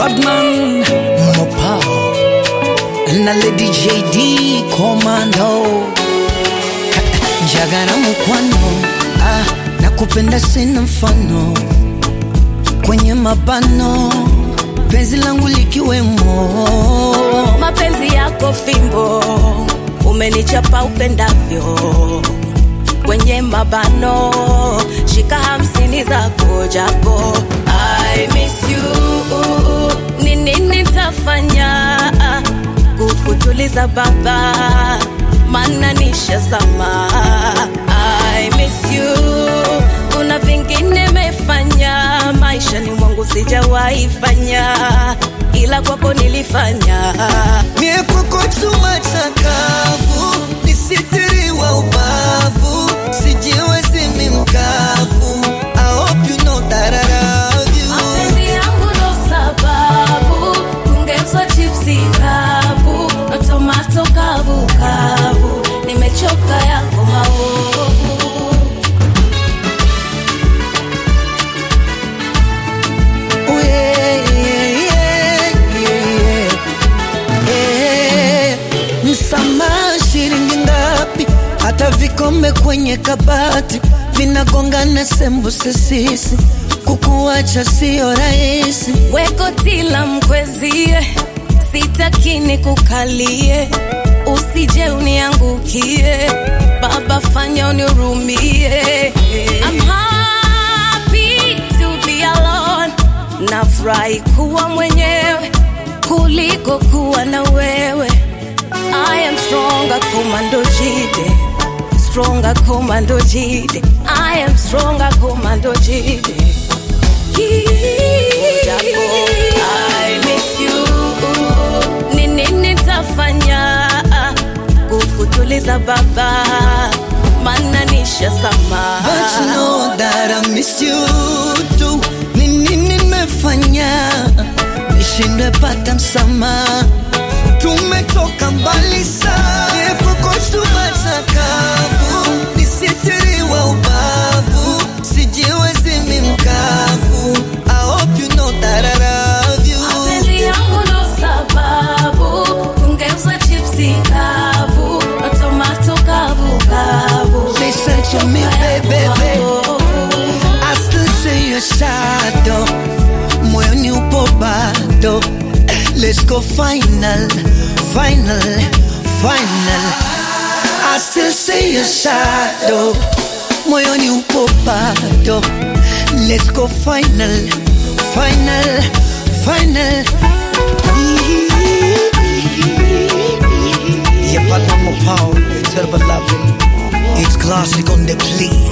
Badman Mopao na Lady JD Commando Njagara mukwano ah, na kupenda sina mfano kwenye mabano penzi langu likiwemo mapenzi yako fimbo umenichapa upendavyo kwenye mabano shika hamsini zako japo I miss you ni nini tafanya kukutuliza baba mana nishazama I miss you kuna vingine mefanya maishani mwangu sijawahi fanya ila kwako nilifanya Mie kwako chuma chakavu, nisitiriwa ubavu, sijiwezi mi mkavu. I hope you know that I love you. mapenzi yangu ndo sababu kungeuzwa chipsi kavu na tomato kavu kavu nimechoka yako maovu Oh, yeah, yeah, yeah, yeah. Msamaha shilingi ngapi? Hata vikombe kwenye kabati vinagongana sembuse sisi, kukuacha sio rahisi. wekotila mkwezie sitakini kukalie usije uniangukie baba fanya unirumie I'm happy to be alone nafurahi kuwa mwenyewe kuliko kuwa na wewe I am stronger commando jide stronger commando jide I am stronger commando jide Japo, I miss you. Ni nini tafanya kukutuliza baba mana nishazama But you know that I miss you too. Ni nini nimefanya nishindwe pata msamaha? Tumetoka mbali sana, epuko chuma chakavu, nisitiriwa ubavu, sijiwezi mi mkavu. I hope you know that I love you. mapenzi yangu ndo sababu kungeuza chipsi kavu na tomato kavu kavu Listen to me, baby, baby. I still see your shadow moyoni upo bado let's go final final final I still see your shadow moyoni upo bado let's go final final final Yeah, but I'm a power, it's terrible loving. It's classic on the plea.